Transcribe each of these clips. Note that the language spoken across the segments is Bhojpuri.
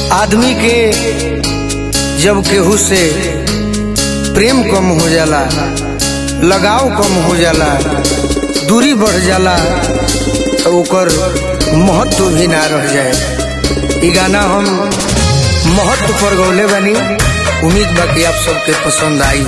आदमी के जब केहू से प्रेम कम हो जाला लगाव कम हो जाला दूरी बढ़ जाला तो ओकर महत्व भी ना रह जाए ई गाना हम महत्व पर गौले बानी उम्मीद बा कि आप सबके पसंद आई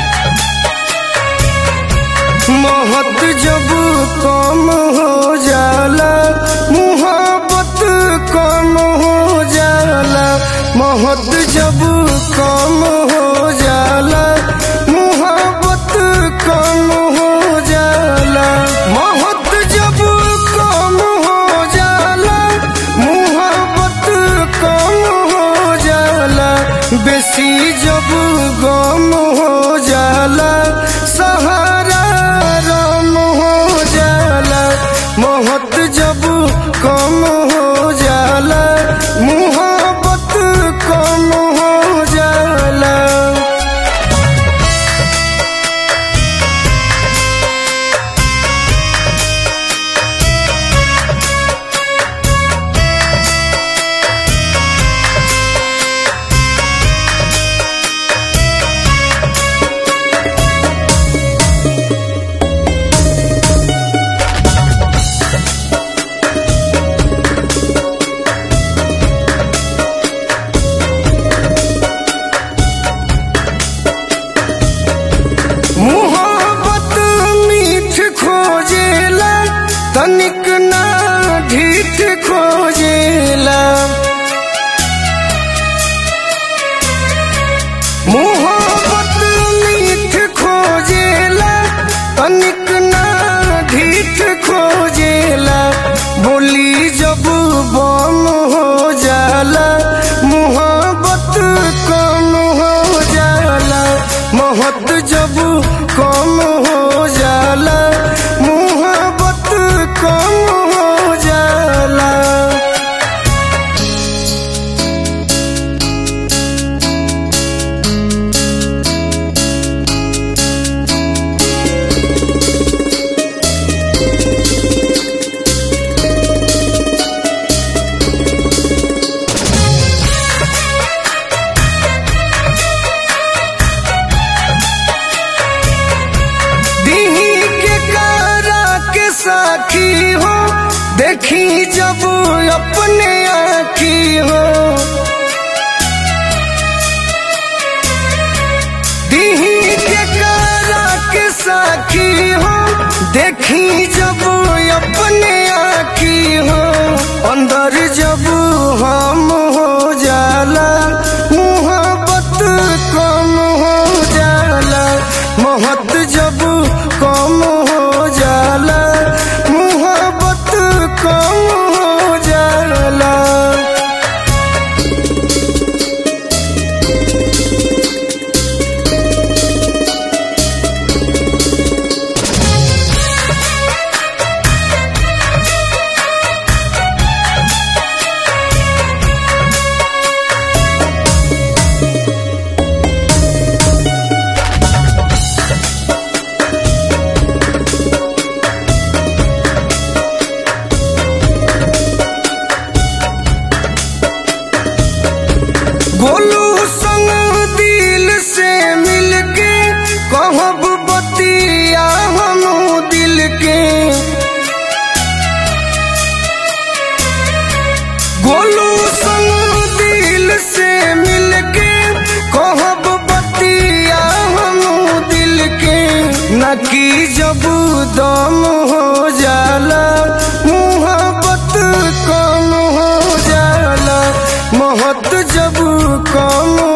महत्व जब कम हो जाला मुहब्बत कम हो जाला महत्व जब कम हो जाला मुहब्बत कम हो जाला महत्व जब कम हो जाला मुहब्बत कम हो जाला बेसी जब गम हो जाला सहारा रम हो जाला मोहत जब कम हो जाला मुहब्बत कम हो जाला मुहब्बत मीठ खोजेला तनिक ना ढीठ खोजेला मुहब्बत मीठ खोजेला तनिक ना ढीठ खोजेला बोली जब बम हो जाला मुहब्बत कम हो जाला मोहब्बत जब कम हो जाला मुहब्बत कम हो जाला दीही के कारा के साखी हो देखी जब अपने आखी हो दीही के कारा के साखी हो देखी जब अपने आखी हो अंदर जब हम हो जाला मुहब्बत कम हो जाला मोहब्बत जब कम हो जाला मुहब्बत कम हो जाला गोलू संग दिल से मिलके कहब बतिया हम दिल के गोलू संग दिल से मिलके कहब बतिया हम दिल के न की जब दम हो जाला मुहब्बत कम हो जाला मोहब्बत जब कम